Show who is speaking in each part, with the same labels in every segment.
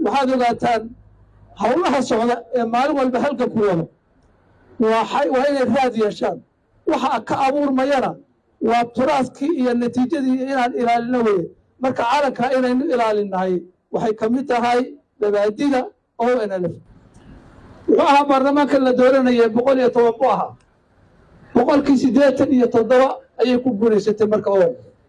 Speaker 1: waxaad ogaataan howlaha socda ee maalin walba halka ku wado waa waa inay raad yeeshaan waxa ka abuurmayana waa turaaskii iyo natiijadii inaan ilaalino weye marka calankaa inaynu ilaalinahay waxay ka mid tahay dabaadida o nlf wuxuu ahaa baarlamaanka la dooranayay boqol iyo toban buu ahaa boqolkii siddeetan iyo toddoba ayay ku guulaysatay marka o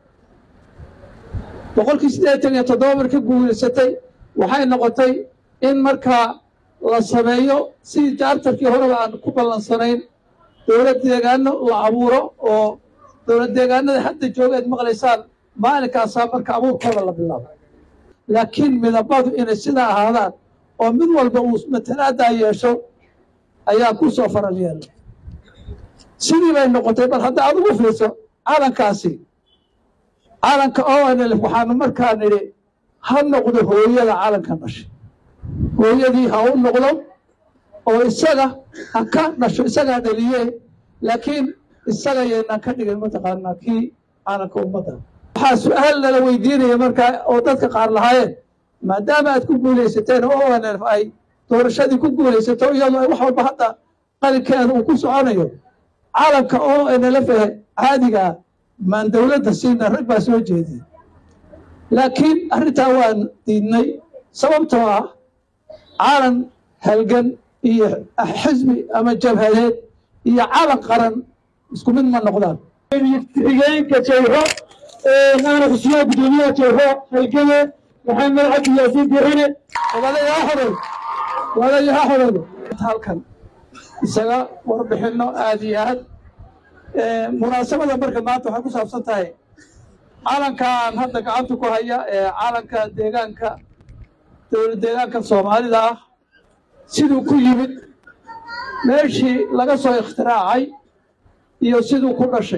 Speaker 1: boqolkii siddeetan iyo toddoba marka guulaysatay waxay noqotay in markaa la sameeyo sidii jaartarkii horeba aan ku ballansanayn dowlad deegaano la abuuro oo dowlad deegaanada hadda joogeed maqlaysaan maalinkaasaa marka abuurkooda la bilaabo laakiin midabadu inay sidaa ahaadaan oo mid walba uu matalaadaa yeesho ayaa ku soo faral yeelay sidii bay noqotay bal hadda aad ugu fiirso calankaasi calanka onlf waxaanu markaa nidhi ha noqdo hooyada calanka dhashay hooyadii ha u noqdo oo isaga ha ka dhasho isagaa dhaliye laakiin isaga yaynaan ka dhigin mataqaanaa kii calanka ummadda waxaa su-aal nala weydiinaya markaa oo dadka qaar lahaayeen maadaama aad ku guulaysateen oo onlf ay doorashadii ku guulaysato iyadoo ay wax walba hadda qalinkeeda uu ku soconayo calanka oo nlf caadigaa maan dowladda siina rag baa soo jeediye laakiin arrintaa waan diidnay sababtoo ah calan halgan iyo xisbi ama jabhadeed iyo calan qaran isku mid ma noqdaan
Speaker 2: xigeenka jayro aana xusiyaa guddoomiyaha jayro halgame maxamed cabdi yaasiin dirane
Speaker 1: walaalayaa xodol walaalayaa xodol halkan isaga warbixino aad iyo aad munaasabada marka maanta waxay ku saabsan tahay calankan hadda gacanta ku haya ee calanka deegaanka dowlad deegaanka soomaalida ah siduu ku yimid meeshii laga soo ikhtiraacay iyo siduu ku dhashay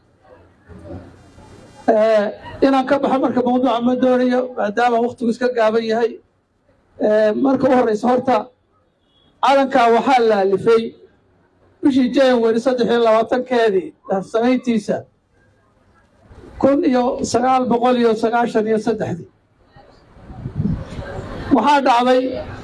Speaker 1: inaan ka baxo marka mawduuca ma doonayo maadaama waktigu iska gaaban yahay marka u horreysa horta calankaa waxaa la alifay bishii january saddex iyo labaatankeedii samayntiisa kun iyo sagaal boqol iyo sagaashan iyo saddexdii waxaa dhacday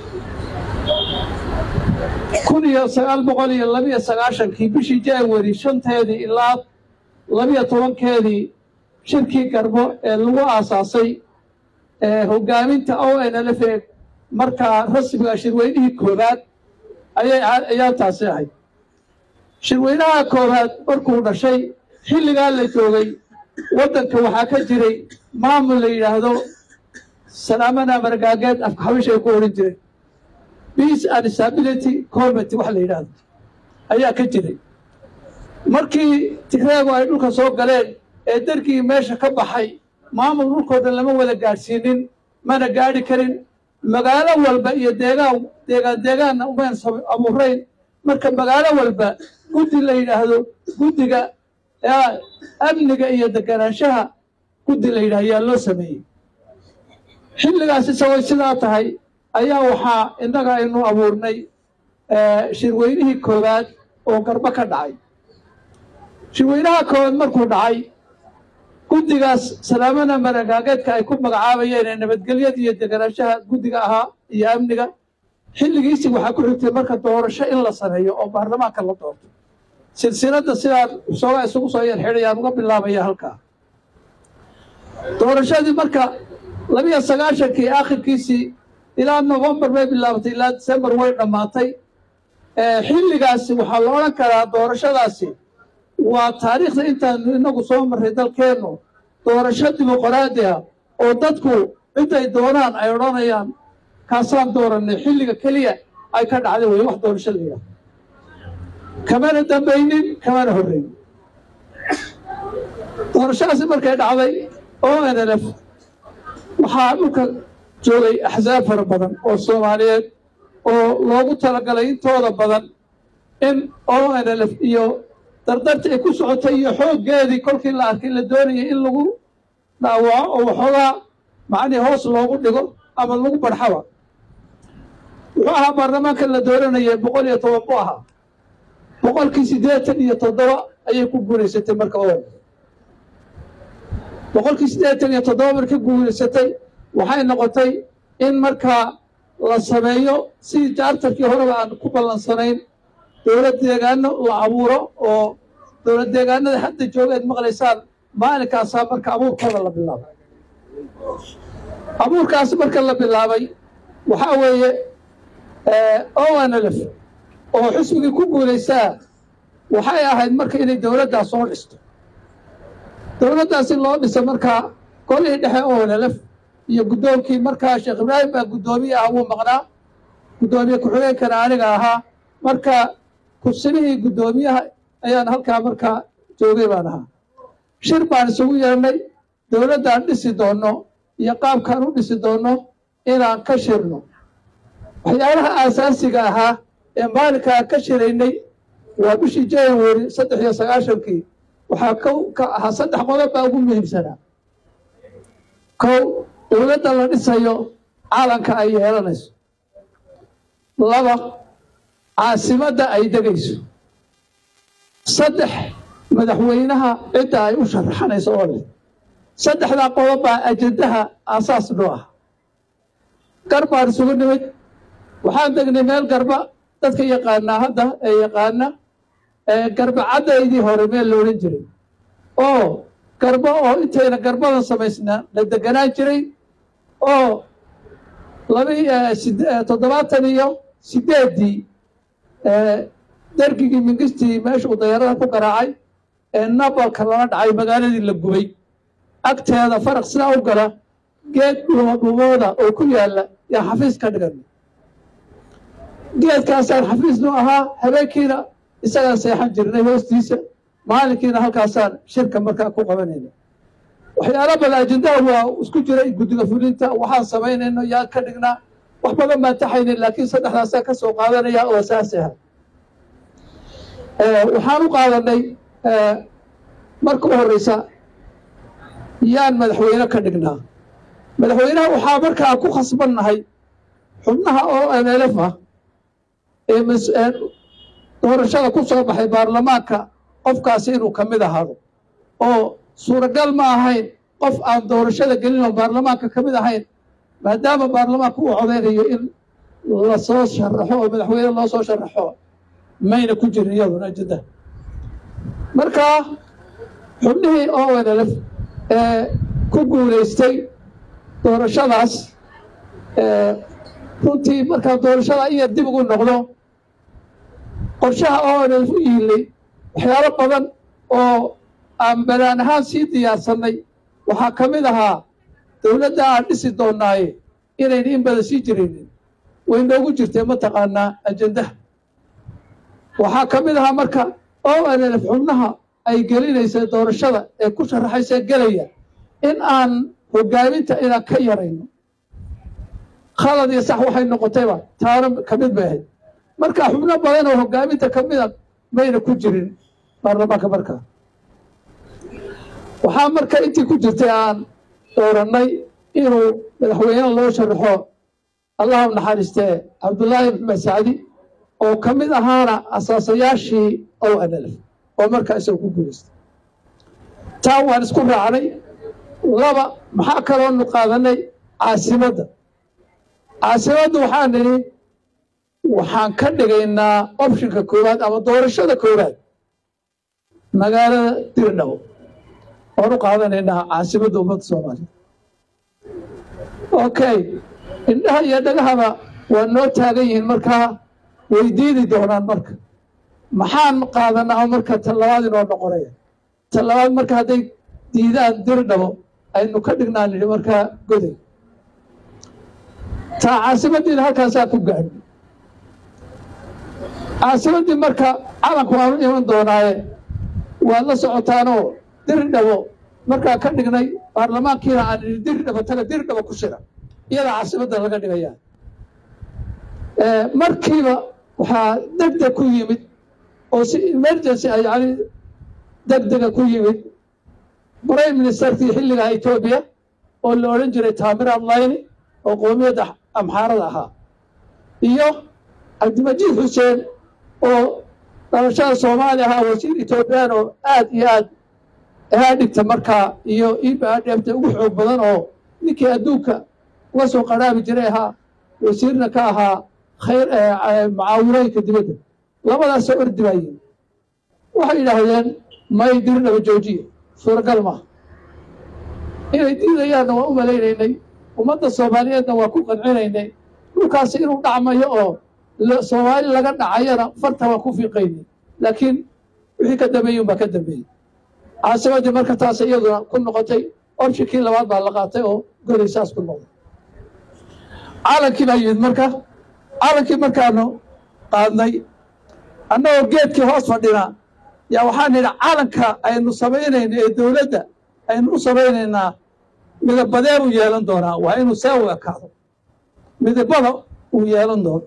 Speaker 1: kun iyo sagaal boqol iyo labiyo sagaashankii bishii january shanteedii ilaa labiyo tobankeedii shirkii garbo ee lagu aasaasay hogaaminta o n l f markaa rasmiga shirweynihii koowaad ayay ayaantaasi ahayd shirweynaha koowaad markuu dhashay xilligaa la joogay waddanka waxaa ka jiray maamul la yidhaahdo salaamana margaageed afka xabisha ay ku odhan jireen peace and stability committee wax la yidhaahdo ayaa ka jiray markii tigreegu ay dhulka soo galeen ee dargii meesha ka baxay maamul dhulkoo dhan lama wada gaadhsiinin mana gaadhi karin magaalo walba iyo deegaan deegaan deegaanna umayn abuurayn marka magaalo walba guddi la yidhaahdo guddiga amniga iyo deganaanshaha guddi la yidhahdo ayaa loo sameeyey xilligaas isagoo sidaa tahay ayaa waxaa innaga aynu abuurnay shirweynihii koowaad oo garbo ka dhacay shirweynaha koowaad markuu dhacay guddigaas salaamana maragaageedka ay ku magacaabayeen ee nabadgelyada iyo deganaanshaha guddiga ahaa iyo amniga xilligiisii waxaa ku xigtay marka doorasho in la sameeyo oo baarlamaanka la doorto silsiladda sidaan soogaa isugu soo yarxidhayaan uga bilaabaya halkaa doorashadii marka labiyo sagaashankii aakhirkiisii ilaa novembar bay bilaabatay ilaa decembar way dhammaatay xilligaasi waxaa la odhan karaa doorashadaasi waa taariikhda intaanu inagu soo marray dalkeennu doorasho dimuqraadi ah oo dadku ciday doonaan ay odhanayaan kaasaan doorannay xilliga keliya ay ka dhacday wey wax doorasho la yidhaha kamana dambaynin kamana horreynin doorashadaasi markay dhacday o n l f waxaa dhulka joogay axsaab fara badan oo soomaaliyeed oo loogu talagalay intooda badan in o n l f iyo dardartii ay ku socotay iyo xooggeedii kolkii la arkay la doonayay in lagu dhaawaco oo waxoogaa macnii hoos loogu dhigo ama lagu barxaba wuxuu ahaa baarlamaanka la dooranayay boqol iyo toban buu ahaa boqolkii siddeetan iyo toddoba ayay ku guulaysatay marka o boqolkii siddeetan iyo toddoba marka guulaysatay waxay noqotay in markaa la sameeyo sidii jaartarkii horeba aan ku ballansanayn dowlad deegaano la abuuro oo dowlad deegaanada hadda jooga aad maqlaysaan maalinkaasaa marka abuurkooda la bilaabay abuurkaas marka la bilaabay waxaa weeye onlf oo xisbigii ku guulaysaa waxay ahayd marka inay dowladdaas soo dhisto dowladdaasi loo dhisa markaa golihii dhexe onlf iyo guddoonkii markaa sheekh ibraahim baa guddoomiye ah wuu maqnaa guddoomiye ku-xigeenkana aniga ahaa marka kursinihii guddoomiyaha ayaan halkaa markaa joogay baan ahaa shir baan isugu yeernay dowladdaan dhisi doonno iyo qaabkaan u dhisi doonno inaan ka shirno waxyaalaha aasaasiga ahaa ee maalinkaan ka shiraynay waa bishii january saddex iyo sagaashankii waxaa kow ka ahaa saddex qodob baa ugu muhiimsanaa kow dowladda la dhisayo caalanka ay yeelanayso laba caasimadda ay degayso saddex madaxweynaha cidda ay u sharaxanayso oo leh saddexdaa qodob baa ajendaha aasaas noo ah gar baan isugu nimid waxaan degnay meel garba dadka yaqaanaa hadda ee yaqaana garba caddaydii hore meel la odhan jiray oo garbo oo intayna garbadan samaysnaa la deganaan jiray oo laba toddobaatan iyo sideeddii dergigii mingistii meeshuu dayarada ku garaacay ee nabalka lala dhacay magaaladii la gubay agteeda faraq sidaa u gala geed dhuumodhuumooda oo ku yaalla yaa xafiis ka dhigan geedkaasaan xafiisnu ahaa habeenkiina isagaan seexan jirnay hoostiisa maalinkiina halkaasaan shirka markaa ku qabanayna waxyaalo badan ajendaha waa isku jiray guddiga fulinta waxaan samaynayno yaa ka dhignaa wax badan baan taxayna laakiin saddexdaasaan ka soo qaadanaya oo saas aha waxaan u qaadanay marka u horreysa yaan madaxweyne ka dhignaa madaxweynaha waxaa markaa ku khasbannahay xubnaha oo nlf ah ee doorashada ku soo baxay baarlamaanka qofkaasi inuu ka mid ahaado oo suuragal ma ahayn qof aan doorashada gelin oo baarlamaanka ka mid ahayn maadaama baarlamaanka uu codeynayo in lasoo sharaxo oo madaxweyne loo soo sharaxo mayna ku jirin iyaduna ajenda markaa xubnihii onlf ee ku guulaystay doorashadaas runtii markaa doorashada iya dib ugu noqdo qorshaha onlf u yiilay waxyaalo badan oo aan banaan ahaan sii diyaarsanay waxaa ka mid ahaa dowladda aan dhisi doonaaye inayna in badan sii jiraynin way noogu jirtay mataqaanaa ajendaha waxaa ka mid ahaa marka onlf xubnaha ay gelinaysa doorashada ee ku sharaxaysa gelaya in aan hogaaminta inaan ka yarayno khalad iyo sax waxay noqotayba taana ka mid bay ahayd marka xubno badan oo hogaaminta ka mida mayna ku jirin baarlamaanka markaa waxaa marka intii ku jirtay aan doorannay inuu madaxweyne loo sharaxo allah u naxariistee cabdullaahi maxmed sacdi oo ka mid ahaana asaasayaashii onlf oo markaa isagoo ku guulaystay taa waan isku raacnay laba maxaa kaloonu qaadanay caasimadda caasimadda waxaan nidhi waxaan ka dhigaynaa opshinka koowaad ama doorashada koowaad magaalada dirdhabo oan u qaadanaynaa caasimadda ummadda soomaaliya okay indhaha iyo dhagahaba waa noo taagan yihiin markaa way diidi doonaan marka maxaan qaadanaa marka talabaad inoo noqonaya talabaad marka hadday diidaan dirdhabo aynu ka dhignaa nidhi markaa goday taa caasimaddiina halkaasaa ku gaadhi caasimaddii marka calanku waanu iman doonaaye waad la socotaanoo dirdhabo markaa ka dhignay baarlamaankiina aan idhi dirdhabo taga dirdhabo ku shira iyadaa caasimadda laga dhigayaa markiiba waxaa degdeg ku yimid oo si emergency a yani degdega ku yimid prime ministerkii xilligaa etoobiya oo la odhan jiray taamir adlayni oo qoomiyadda amxaarada ahaa iyo cabdimajiid xuseen oo dhalashada soomaaliya ahaa wasiir etoobiyaan oo aad iyo aad ahaa dhigta markaa iyo iba dheebta ugu xoog badan oo ninkii adduunka uga soo qaraabi jiray ahaa wasiirna ka ahaa khayr mucaawinooyinka dibadda labadaasoo ordi baayeen waxay yidhaahdeen may dirinaba joojiya suuragal maaha inay diidayaanna waa u malaynaynay ummadda soomaaliyeedna waa ku qancinaynay dhulkaasi inuu dhacmayo oo soomaali laga dhacayana farta waa ku fiiqaynay laakiin wixii ka dambeeyey unbaa ka dambeeyey caasimaddii marka taas iyaduna ku noqotay orshikii labaad baa la qaatay oo goday saas ku noqday caalankii baa yimid marka caalankii markaanu qaadnay annagoo geedkii hoos fadhinaa yaa waxaan nidhi calanka aynu samaynayno ee dowladda aynu u samaynaynaa midabadee buu yeelan doonaa waa inuu see u ekaado midabada uu yeelan doono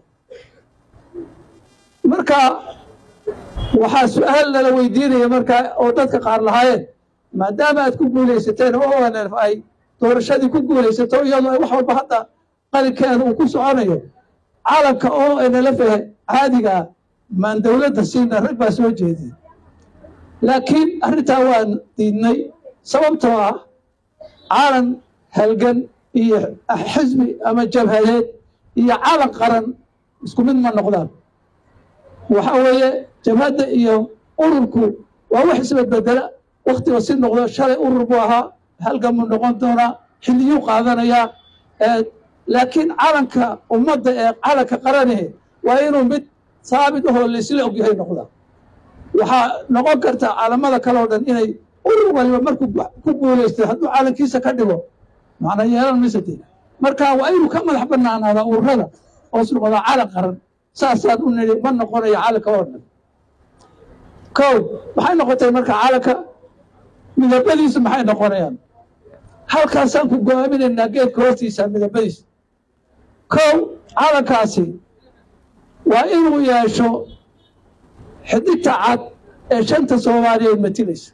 Speaker 1: marka waxaa su-aal lala weydiinaya markaa oo dadka qaar lahaayeen maadaama aad ku guulaysateen oo onf ay doorashadii ku guulaysato iyadoo ay wax walba hadda qalinkeeda uu ku soconayo calanka oo nala fahe caadigaa maan dowladda siina rag baa soo jeediyey laakiin arrintaa waan diidnay sababtoo ah calan halgan iyo xisbi ama jabhadeed iyo calan qaran isku mid ma noqdaan waxa weeye jabhadda iyo ururku waa wax isbedbedela waktiba si noqdo shalay urur buu ahaa halgan buu noqon doonaa xilliyuu qaadanayaa laakiin calanka ummadda ee calanka qaranihe waa inuu mid saabit ahoo laysla ogyahay noqdaa waxaa noqon karta calamada kale oo dhan inay urur waliba markuu ku guulaystay hadduu calankiisa ka dhigo macna yeelan maysate marka waa inuu ka madax banaanaadaa ururada hoos noqdaa calan qaran saasaan u nidhi ma noqonayo calanka oo dhan kow maxay noqotay marka calanka midabadiisu maxay noqonayaan halkaasaan ku go-aaminaynaa geedka hoostiisa midabadiisa kow calankaasi waa inuu yeesho xidigta cad ee shanta soomaaliyeed matilaysa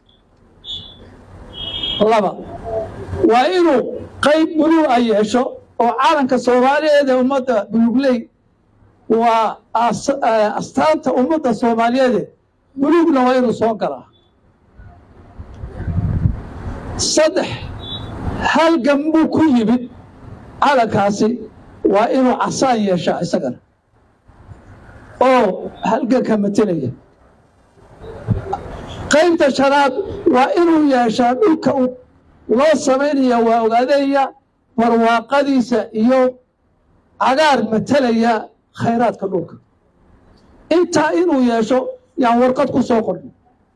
Speaker 1: laba waa inuu qayb buluu a yeesho oo calanka soomaaliyeed ee ummadda bulugley waa astaanta ummadda soomaaliyeede buluugna waa inuu soo galaa saddex halgan buu ku yimid calankaasi waa inuu casaan yeeshaa isagana oo halganka matelaya qaybta shanaad waa inuu yeeshaa dhulka loo samaynaya waa ogaadaya barwaaqadiisa iyo cagaar matelaya khayraadka dhulka intaa inuu yeesho yaan warqad ku soo qornay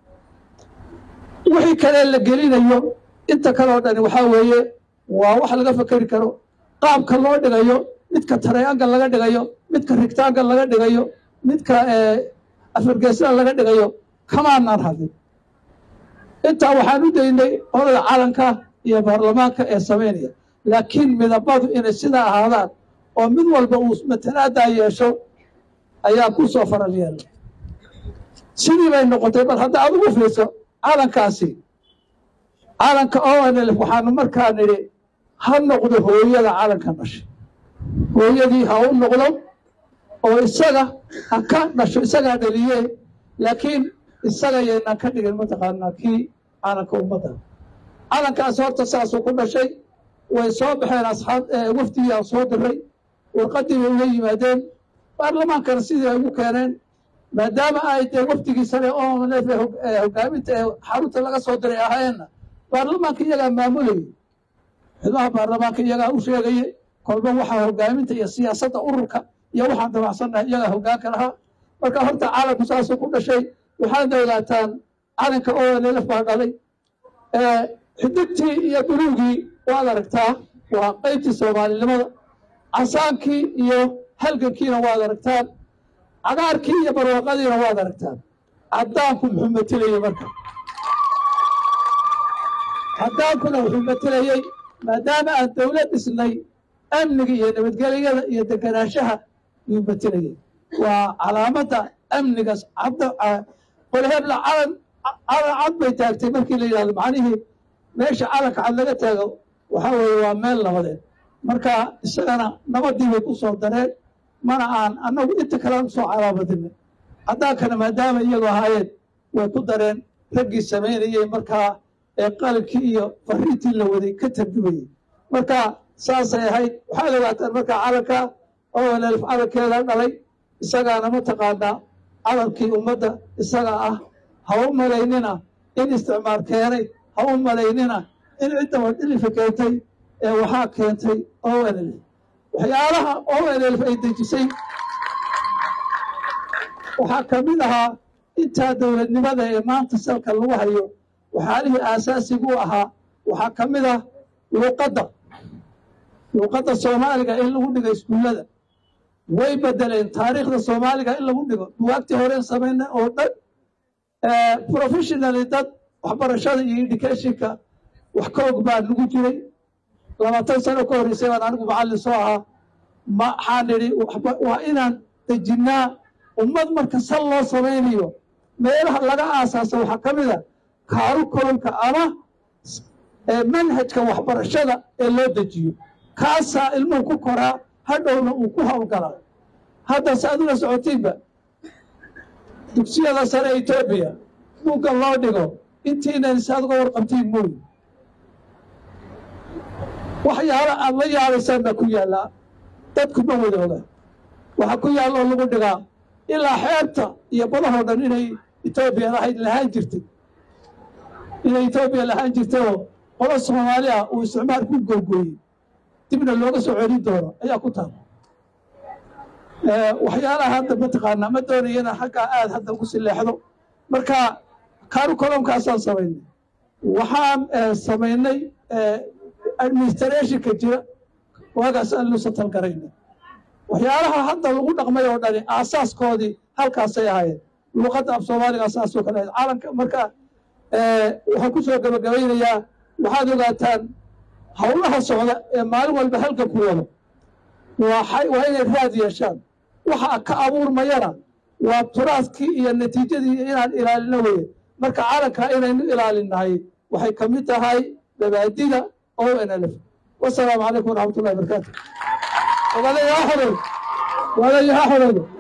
Speaker 1: wixii kale la gelinayo inta kale oo dhani waxaa weeye waa wax laga fakeri karo qaabka loo dhigayo midka tarayangal laga dhigayo midka rigtaangal laga dhigayo midka afargeesla laga dhigayo kamaanaan hadlin intaa waxaan u daynay olada calanka iyo baarlamaanka ee samaynaya laakiin midabadu inay sidaa ahaadaan oo mid walba uu matalaadaa yeesho ayaa ku soo faral yeelay sidii bay noqotay bal hadda aad ugu fiirso calankaasi calanka onlf waxaanu markaa nidhi ha noqdo hooyada calanka dhashay hooyadii ha u noqdo oo isaga ha ka dhasho isagaa dhaliye laakiin isaga yaynaan ka dhigin mataqaanaa kii calanka ummadda calankaas horta saasuu ku dhashay way soo baxeen asxaab wafdigii aan soo diray warqaddii bay uga yimaadeen baarlamaankana sidii ay ugu keeneen maadaama ay dee wafdigii sare onlf hogaaminta ee xarunta laga soo diray ahayeenna baarlamaanka iyagaa maamulayay xubnaha baarlamaanka iyagaa u sheegayay kolba waxaa hogaaminta iyo siyaasadda ururka iyo waxaan dabacsannahay iyagaa hogaanka lahaa marka horta calanku saasuu ku dhashay waxaadna ogaataan calanka onlf baa dhalay xidigtii iyo buluugii waad aragtaa waa qaybtii soomaalinimada casaankii iyo halgankiina waad aragtaan cagaarkii iyo barwaaqadiina waad aragtaan caddaanku muxuu matelayey marka caddaankuna wuxuu matelayey maadaama aan dowlad dhisnay amniga iyo nabadgelyada iyo deganaanshaha yuu matelayey waa calaamadda amnigaas qolhebla calan calan cad bay taagtay markii la yidhahdo macnihii meesha calanka cad laga taago waxaa weeye waa meel nabadeed marka isagana nabadii bay ku soo dareen mana aan annagu inta kalean usoo calaabadinay caddaankana maadaama iyagu ahaayeen way ku dareen raggii samaynayey markaa ee qalinkii iyo fariintii la waday ka tarjumayey marka saasay ahayd waxaad ogaataan markaa calanka oo nlf calankeeda dhalay isagaana mataqaanaa calankii ummadda isaga ah ha u malaynina in isticmaar keenay ha u malaynina in ciddaba dhilifa keentay ee waxaa keentay o nlf waxyaalaha o nlf ay dejisay waxaa ka mid ahaa intaa dowladnimada ee maanta salka lagu hayo waxyaalihii aasaasigu ahaa waxaa ka mid ah luuqadda luuqadda soomaaliga in lagu dhigo iskuullada way bedeleen taariikhda soomaaliga in lagu dhigo buwaagtii horeen samayna oo dhan professionally dad waxbarashada iyo educationka wax ka og baa nagu jiray labaatan sano ka horreysay baan anigu macallin soo ahaa maxaan idhi waa inaan dejinnaa ummad marka sal loo samaynayo meelaha laga aasaasa waxaa ka mid a kaarukulumka ama manhajka waxbarashada ee loo dejiyo kaasaa ilmuhu ku koraa hadhowna uu ku hawlgalaa haddase adula socotiinba dugsiyada sare etoobiya buugga loo dhigo intiinan isaad uga warqabtiin mooyi waxyaala aad la yaabaysaan baa ku yaallaa dadkuma wadooga waxaa ku yaalla oo lagu dhigaa ilaa xeebta iyo badahoo dhan inay etoobiya lahayd lahaan jirtay inay etoobiya lahaan jirtay oo qolo soomaali ah uu isticmaal ku googooyey dibna looga soo celin doono ayaa ku taala waxyaalaha hadda mataqaanaa ma doonayana xaggaa aad hadda ugu sileexdo marka karukolomkaasaan samaynay waxaan samaynay administrationka jira waagaas aan loo satalgaraynay waxyaalaha hadda lagu dhaqmay oo dhani aasaaskoodii halkaasay ahaayeen luuqadda af soomaaliga saasoo kale ahayd caalamka marka waxaan ku soo gabagabaynayaa waxaad ogaataan howlaha socda ee maalin walba halka ku wado waa inay raad yeeshaan waxa ka abuurmayana waa turaaskii iyo natiijadii inaan ilaalino weye marka calankaa inaynu ilaalinahay waxay ka mid tahay mabaadida o nlf wasalaamu calaykum waraxmat ullahi barakaatu walaalayaha xoroodo walaalayaha xoroodo